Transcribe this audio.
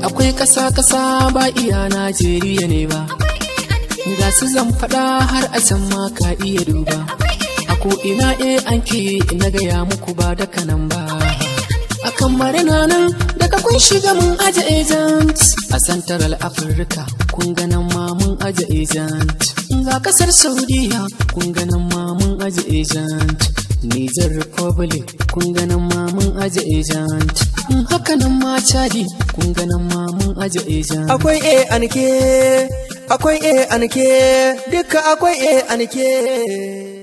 akwai ƙasa-ƙasa ba iya Najeriya ne ba. Ga su zan faɗa har a can ma ka iya duba. A ko ina e an ke na gaya muku ba da kanan ba. A kan marina nan daga kun shiga mun aje agent. A Central Africa kun ganan ma mun aje agent. Ga kasar Saudiya kun ganan ma mun aje agent. Niger Republic kun ganan ma mun aje agent. Haka nan ma Chadi kun ganan ma mun aje agent. Akwai A anke, akwai A anke, duka akwai A anke.